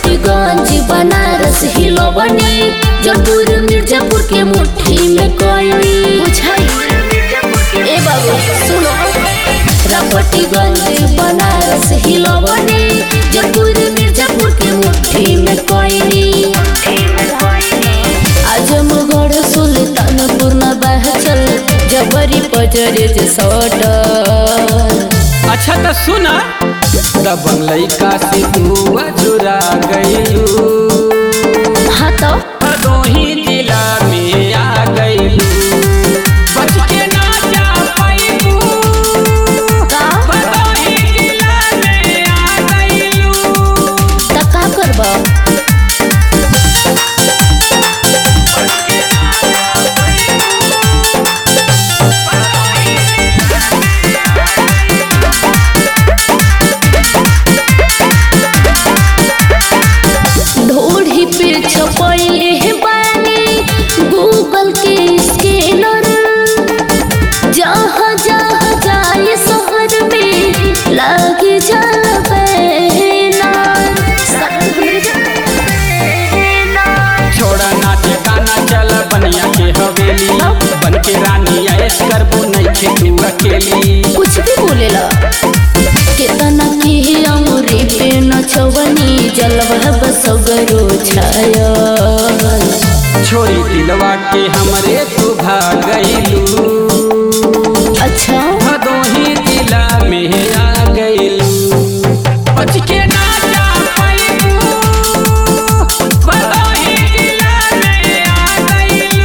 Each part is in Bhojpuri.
रापटीगंज बनारस हिलोबनी जयपुर मिर्जापुर के मुट्ठी में कोई बुझाई ए बाबू सुनो रापटीगंज बनारस हिलोबनी जयपुर मिर्जापुर के मुट्ठी में कोई आजमगढ़ सुल्तानपुर न बहचल जबरी पजरे जे सटल अच्छा तो सुना दबंग लइका से तू अजुरा गइलू हाँ तो भदोही जिला में आ गइलू बच के ना जा पाइबू का भदोही जिला में आ गइलू त का करबा ढोढ़ी पे छपैले हे बानी गूगल के स्कैनर जहाँ जहाँ जाए शहर में लागे जाला बैनर छोड़ा नाच गाना चल बनिया के हवेली बन के रानी ऐश करबो नहीं तू अकेली कुछ भी बोलेला केतना की अमरी पे नचवनी जलवा बसगरो छाया छोरी दिलवा के हमरे तू भागलू अच्छा भदोही जिला में आ गइलू बच के ना जा पाइबू भदोही जिला में आ गइलू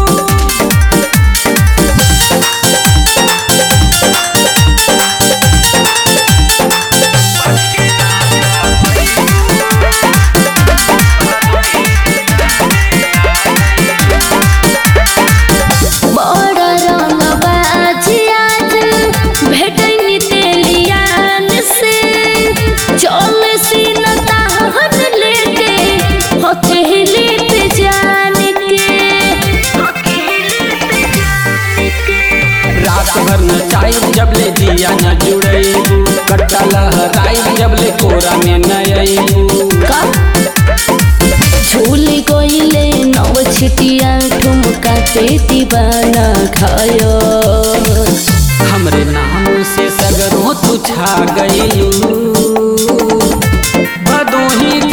बड़ा रंगबा आज भेटनी तेलियान से चल सीन ताहन लेके हथेली पे जान के रात भर नचाई जब ले दिया न जुड़ैबू कट्टा लहराई जब ले कोरा में न अइबू का झूल गईले नव छिटिया ठुमका पे दीवाना खायो हमरे नाम से सगरों तू छा गइलू भदोही